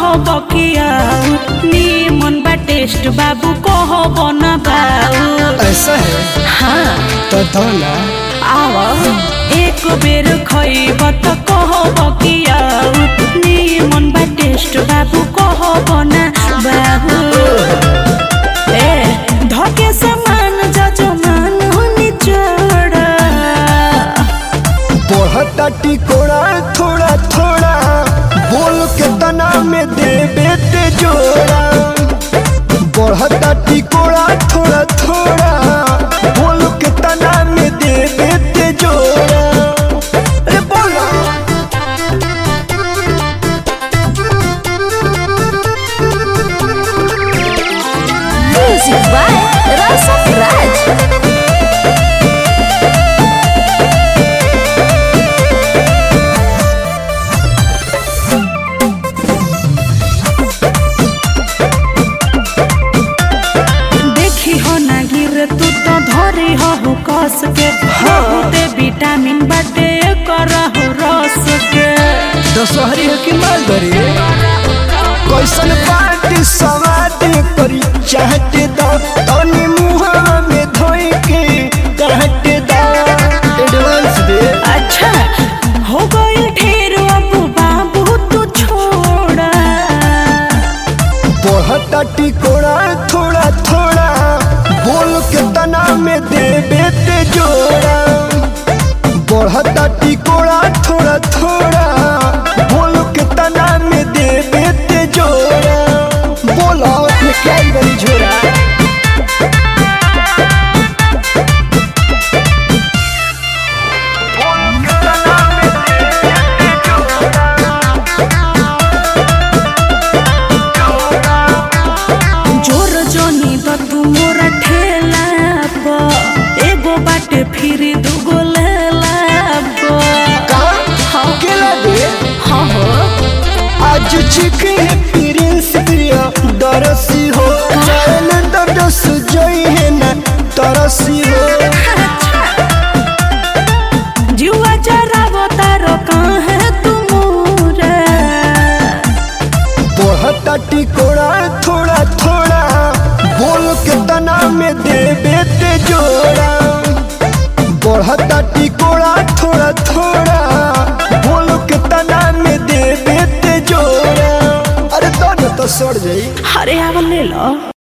बकिया निमन बा टेस्ट बाबू कह बना बाऊ ऐसा है हाँ तो दो ना आव एक बेर खइब त कह बकिया निमन बा टेस्ट बाबू कह बना बाबू ए धके समान जजमान हुनी चढ़ बढ़ता टिकोड़ा थोड़ा थोड़ा बोल के तना में देवे ते जोड़ा बढ़ता टिकोड़ा थोड़ा थोड़ा बोल के तना में देवे ते जोड़ा अरे बोला Music by Rasa Raj. देखी हो ना गिर तू तो धरी हो हो कस के बहुते विटामिन बाटे करहु रस के दशहरी है कि मालदरी कैसन पार्टी सवाद करी चाहते दा तनी मुहा में धोई के कहते दा एडवांस दे अच्छा हो गई ढेर अब बाबू तू छोड़ा बढ़ता टिकोड़ा थोड़ा थोड़ा बोल के तना में देवे ते जोड़ा बढ़ता टिकोड़ा थोड़ा थोड़ा बोल के तना में देवे ते जोड़ा बोला में क्या बड़ी झोरा जोर जोनी तो तू मोरा ठेला प एगो बाटे फिर दूगो लेला प कहाँ केला दे हाँ हो आज चिके प्रिंस प्रिया दरसी हो चैन दरस जोई है ना तरसी हो जुआ जरावो तारो काहे तू मोरा बढ़ता टिकोड़ा थोड़ा थोड़ा बोल के तना में देवे ते जोड़ा बढ़ता टिकोड़ा थोड़ा थोड़ा बोल के तना में देवे ते जोड़ा अरे तो न तो सड़ जाई अरे आव ले लो